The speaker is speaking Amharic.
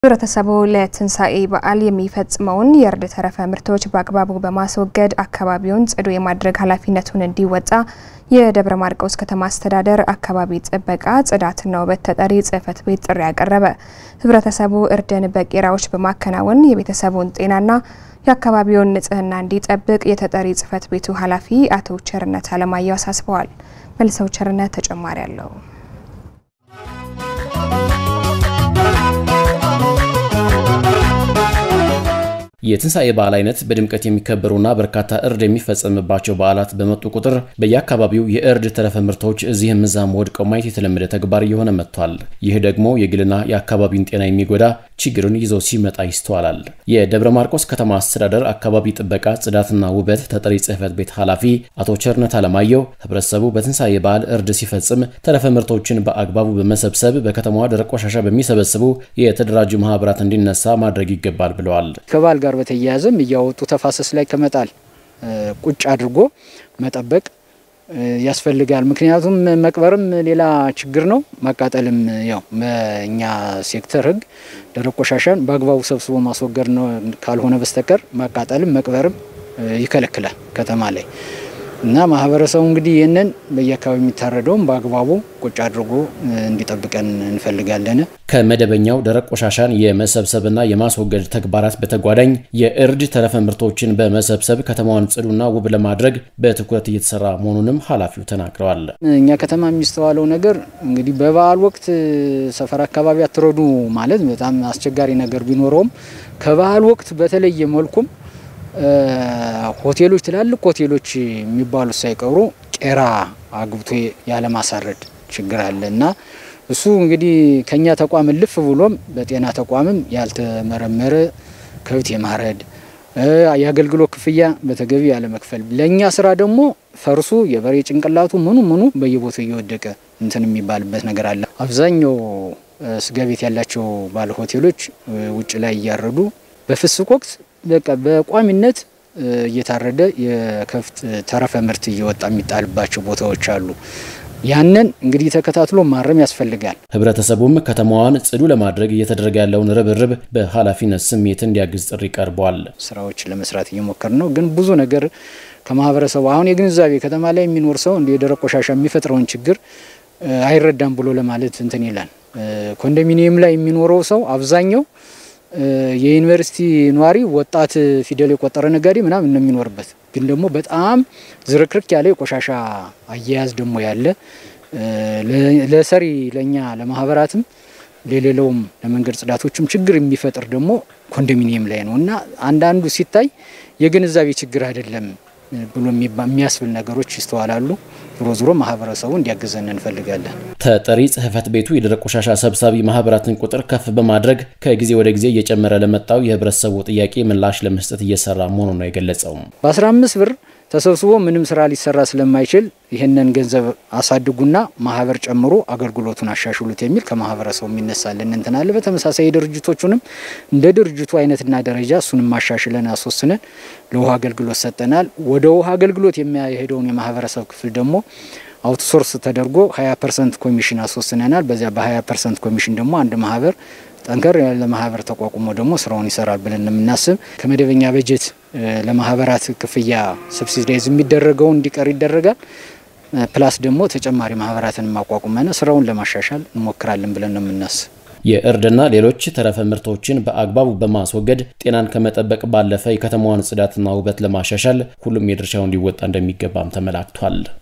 ህብረተሰቡ ለትንሣኤ በዓል የሚፈጽመውን የእርድ ተረፈ ምርቶች በአግባቡ በማስወገድ አካባቢውን ጽዱ የማድረግ ኃላፊነቱን እንዲወጣ የደብረ ማርቆስ ከተማ አስተዳደር አካባቢ ጥበቃ ጽዳትና ውበት ተጠሪ ጽሕፈት ቤት ጥሪ ያቀረበ። ህብረተሰቡ እርድን በቄራዎች በማከናወን የቤተሰቡን ጤናና የአካባቢውን ንጽህና እንዲጠብቅ የተጠሪ ጽሕፈት ቤቱ ኃላፊ አቶ ቸርነት አለማየሁ አሳስበዋል። መልሰው ቸርነት ተጨማሪ አለው። የትንሣኤ በዓል አይነት በድምቀት የሚከበሩና በርካታ እርድ የሚፈጸምባቸው በዓላት በመጡ ቁጥር በየአካባቢው የእርድ ተረፈ ምርቶች እዚህም እዛም ወድቀው ማየት የተለመደ ተግባር እየሆነ መጥቷል። ይህ ደግሞ የግልና የአካባቢን ጤና የሚጎዳ ችግርን ይዞ ሲመጣ ይስተዋላል። የደብረ ማርቆስ ከተማ አስተዳደር አካባቢ ጥበቃ ጽዳትና ውበት ተጠሪ ጽሕፈት ቤት ኃላፊ አቶ ቸርነት አለማየሁ ህብረተሰቡ በትንሣኤ በዓል እርድ ሲፈጽም ተረፈ ምርቶችን በአግባቡ በመሰብሰብ በከተማዋ ደረቅ ቆሻሻ በሚሰበስቡ የተደራጁ ማህበራት እንዲነሳ ማድረግ ይገባል ብለዋል። ከበዓል ጋር በተያያዘም እያወጡ ተፋሰስ ላይ ከመጣል ቁጭ አድርጎ መጠበቅ ያስፈልጋል። ምክንያቱም መቅበርም ሌላ ችግር ነው፣ ማቃጠልም ያው በእኛ ሴክተር ህግ ደረቅ ቆሻሻን በአግባቡ ሰብስቦ ማስወገድ ነው ካልሆነ በስተቀር ማቃጠልም መቅበርም ይከለክላል ከተማ ላይ እና ማህበረሰቡ እንግዲህ ይህንን በየአካባቢ የሚታረደውም በአግባቡ ቁጭ አድርጎ እንዲጠብቀን እንፈልጋለን። ከመደበኛው ደረቅ ቆሻሻን የመሰብሰብና የማስወገድ ተግባራት በተጓዳኝ የእርድ ተረፈ ምርቶችን በመሰብሰብ ከተማዋን ጽዱና ውብ ለማድረግ በትኩረት እየተሰራ መሆኑንም ኃላፊው ተናግረዋል። እኛ ከተማ የሚስተዋለው ነገር እንግዲህ በበዓል ወቅት ሰፈር አካባቢ አትረዱ ማለት በጣም አስቸጋሪ ነገር ቢኖረውም ከበዓል ወቅት በተለየ መልኩም ሆቴሎች ትላልቅ ሆቴሎች የሚባሉት ሳይቀሩ ቄራ አግብቶ ያለማሳረድ ችግር አለ እና እሱ እንግዲህ ከኛ ተቋም ልፍ ብሎም በጤና ተቋምም ያልተመረመረ ከብት የማረድ የአገልግሎት ክፍያ በተገቢ ያለመክፈል፣ ለእኛ ስራ ደግሞ ፈርሱ የበሬ ጭንቅላቱ ምኑ ምኑ በየቦታው እየወደቀ እንትን የሚባልበት ነገር አለ። አብዛኛው ስጋ ቤት ያላቸው ባለ ሆቴሎች ውጭ ላይ እያረዱ በፍስክ ወቅት በቃ በቋሚነት እየታረደ የከብት ተረፈ ምርት እየወጣ የሚጣልባቸው ቦታዎች አሉ። ያንን እንግዲህ ተከታትሎ ማረም ያስፈልጋል። ህብረተሰቡም ከተማዋን ጽዱ ለማድረግ እየተደረገ ያለውን ርብርብ በኃላፊነት ስሜት እንዲያግዝ ጥሪ ቀርቧል። ስራዎች ለመስራት እየሞከር ነው፣ ግን ብዙ ነገር ከማህበረሰቡ አሁን የግንዛቤ ከተማ ላይ የሚኖር ሰው እንደ የደረቅ ቆሻሻ የሚፈጥረውን ችግር አይረዳም ብሎ ለማለት እንትን ይላል። ኮንዶሚኒየም ላይ የሚኖረው ሰው አብዛኛው የዩኒቨርሲቲ ነዋሪ ወጣት ፊደል የቆጠረ ነጋዴ ምናምን ነው የሚኖርበት። ግን ደግሞ በጣም ዝርክርክ ያለ የቆሻሻ አያያዝ ደግሞ ያለ ለሰሪ ለእኛ ለማህበራትም ለሌለውም ለመንገድ ጽዳቶችም ችግር የሚፈጥር ደግሞ ኮንዶሚኒየም ላይ ነው እና አንዳንዱ ሲታይ የግንዛቤ ችግር አይደለም ብሎ የሚያስብል ነገሮች ይስተዋላሉ። ዞሮ ዞሮ ማህበረሰቡ እንዲያግዘን እንፈልጋለን። ተጠሪ ጽሕፈት ቤቱ የደረቅ ቆሻሻ ሰብሳቢ ማህበራትን ቁጥር ከፍ በማድረግ ከጊዜ ወደ ጊዜ እየጨመረ ለመጣው የህብረተሰቡ ጥያቄ ምላሽ ለመስጠት እየሰራ መሆኑን ነው የገለጸው። በ15 ብር ተሰብስቦ ምንም ስራ ሊሰራ ስለማይችል ይህንን ገንዘብ አሳድጉና ማህበር ጨምሮ አገልግሎቱን አሻሽሉት የሚል ከማህበረሰቡ የሚነሳልን እንትን አለ። በተመሳሳይ የድርጅቶቹንም እንደ ድርጅቱ አይነትና ደረጃ እሱንም ማሻሽለን አስወስነን ለውሃ አገልግሎት ሰጠናል። ወደ ውሃ አገልግሎት የሚያሄደውን የማህበረሰብ ክፍል ደግሞ አውትሶርስ ተደርጎ 20 ፐርሰንት ኮሚሽን አስወስነናል። በዚያ በ20 ፐርሰንት ኮሚሽን ደግሞ አንድ ማህበር ጠንከር ያለ ማህበር ተቋቁሞ ደግሞ ስራውን ይሰራል ብለን የምናስብ ከመደበኛ በጀት ለማህበራት ክፍያ ሰብሲዳይዝ የሚደረገውን እንዲቀር ይደረጋል። ፕላስ ደግሞ ተጨማሪ ማህበራትን ማቋቁመን ስራውን ለማሻሻል እንሞክራለን ብለን ነው የምናስብ። የእርድና ሌሎች ተረፈ ምርቶችን በአግባቡ በማስወገድ ጤናን ከመጠበቅ ባለፈ የከተማዋን ጽዳትና ውበት ለማሻሻል ሁሉም የድርሻውን ሊወጣ እንደሚገባም ተመላክቷል።